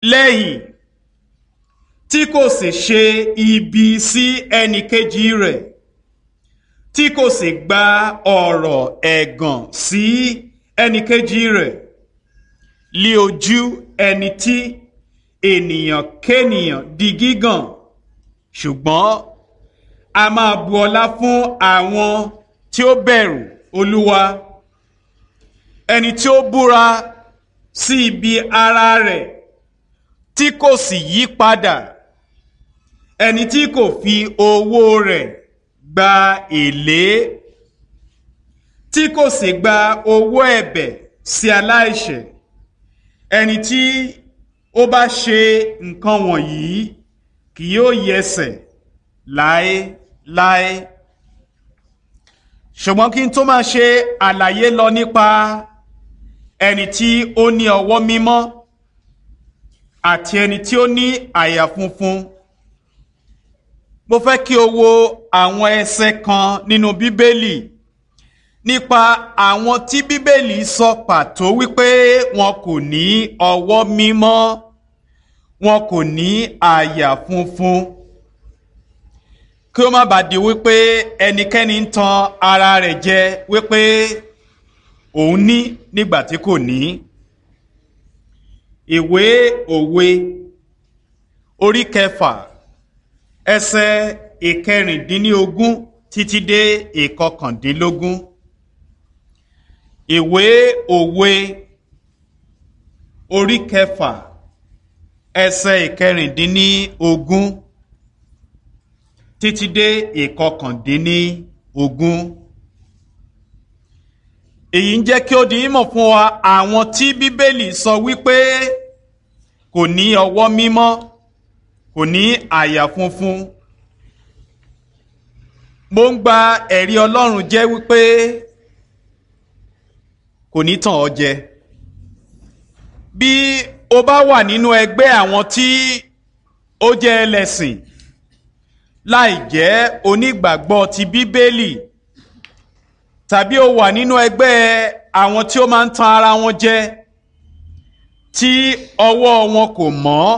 lẹ́yìn tí kò sì ṣe ibi sí ẹnìkejì rẹ̀ tí kò sì gba ọ̀rọ̀ ẹ̀gàn sí ẹnìkejì rẹ̀ lé ojú ẹni tí ènìyàn kénìyàn di gígàn ṣùgbọ́n a máa bu ọlá fún àwọn tí ó bẹ̀rù olúwa ẹni tí ó búra sí ibi ara rẹ̀ tí kò sì yí padà ẹni tí kò fi owó rẹ̀ gba èlé tí kò sì gba owó ẹ̀bẹ̀ sí aláìṣẹ̀ ẹni tí ó bá ṣe nǹkan wọ̀nyí kì yóò yẹsẹ̀ láéláé ṣùgbọ́n kí n tó máa ṣe àlàyé lọ nípa ẹni tí ó ní ọwọ́ mímọ́ àti ẹni tí ó ní àyà funfun mo fẹ́ kí o wo àwọn ẹsẹ̀ kan nínú bíbélì nípa àwọn tí bíbélì sọ pàtó wípé wọn kò ní ọwọ́ mímọ́ wọn kò ní àyà funfun kí ó má bàa di wípé ẹnikẹ́ni ń tan ara rẹ̀ jẹ wípé òun ní nígbà tí kò ní. ìwé òwe orí kẹfà ẹsẹ̀ ìkẹrìndínlógún títí dé ìkọkàndínlógún. ìwé òwe orí kẹfà ẹsẹ̀ ìkẹrìndínlógún títí dé ìkọkàndínní ogún. èyí ń jẹ́ kí ó di mímọ̀ fún wa àwọn tí bíbélì sọ wípé kò ní ọwọ́ mímọ́ kò ní àyà funfun. mo ń gba ẹ̀rí ọlọ́run jẹ́ wípé kò ní tàn ọ́ jẹ. bí o bá wà nínú ẹgbẹ́ àwọn tí ó jẹ́ ẹlẹ́sìn láì jẹ́ onígbàgbọ́ ti bíbélì tàbí o wà nínú ẹgbẹ́ àwọn tí ó máa ń tan ara wọn jẹ tí ọwọ́ wọn kò mọ́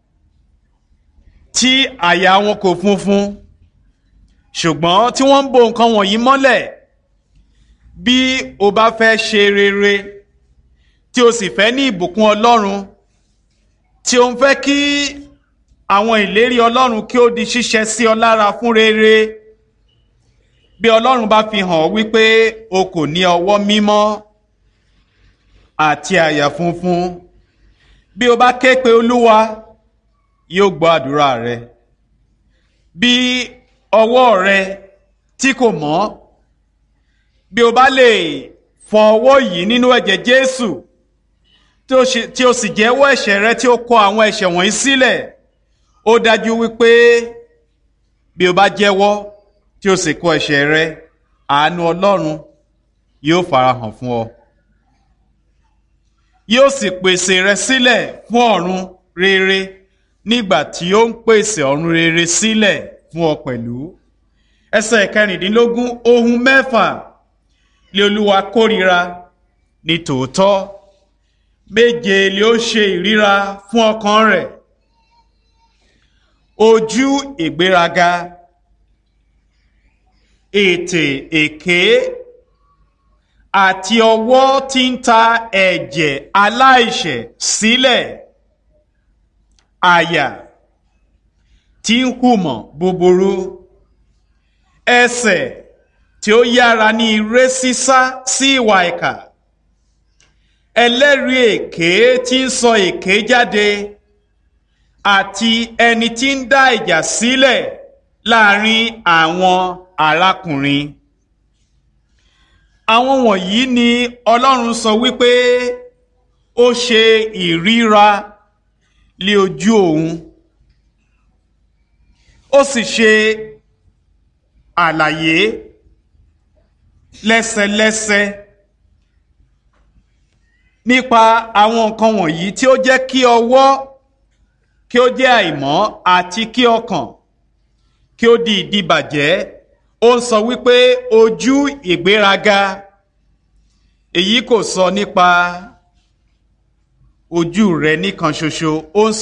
tí àyà wọn kò funfun ṣùgbọ́n tí wọ́n ń bo nǹkan wọ̀nyí mọ́lẹ̀ bí o bá fẹ́ ṣe rere tí o sì fẹ́ ní ìbùkún Ọlọ́run tí o ń fẹ́ kí àwọn ìlérí ọlọ́run kí ó di ṣíṣẹ sí ọ lára fún rere bí ọlọ́run bá fi hàn ọ́ wípé o kò ní ọwọ́ mímọ́ àti àyà funfun bí o bá ké pe olúwa yóò gbọ́ àdúrà rẹ bí ọwọ́ rẹ tí kò mọ́ bí o bá lè fọ ọwọ́ yìí nínú ẹ̀jẹ̀ jésù tí o sì jẹ́wọ́ ẹ̀ṣẹ̀ rẹ tí o kọ àwọn ẹ̀ṣẹ̀ wọ̀nyí sílẹ̀ ó dájú wípé bí o bá jẹ́wọ́ tí o sì kọ ẹ̀ṣẹ̀ rẹ àánú Ọlọ́run yóò farahàn fún ọ yóò sì pèsè rẹ sílẹ̀ fún ọ̀run rere nígbà tí ó ń pèsè ọ̀run rere sílẹ̀ fún ọ pẹ̀lú ẹsẹ̀ kẹrìndínlógún ohun mẹ́fà lé Olúwa kórìíra ní tòótọ́ méje lé ó ṣe ìríra fún ọkàn rẹ̀ ojú ìgbéraga ètè èké àti ọwọ́ tí ń ta ẹ̀jẹ̀ aláìṣẹ̀ sílẹ̀ àyà tí ń hùmọ̀ búburú ẹsẹ̀ tí ó yára ní ire sísá sí ìwà ìkà ẹlẹ́rìí èké tí ń sọ èké jáde àti ẹni tí ń dá ìjà sílẹ̀ láàrin àwọn arákùnrin. àwọn wọ̀nyí ni Ọlọ́run sọ wípé ó ṣe ìríra lé ojú òun ó sì ṣe àlàyé lẹ́sẹlẹ́sẹ nípa àwọn nǹkan wọ̀nyí tí ó jẹ́ kí ọwọ́ kí ó jẹ́ àìmọ́ àti kí ọkàn kí ó di ìdíbàjẹ́ ó ń sọ wípé ojú ìgbéraga èyí kò sọ nípa ojú rẹ nìkan ṣoṣo ó ń sọ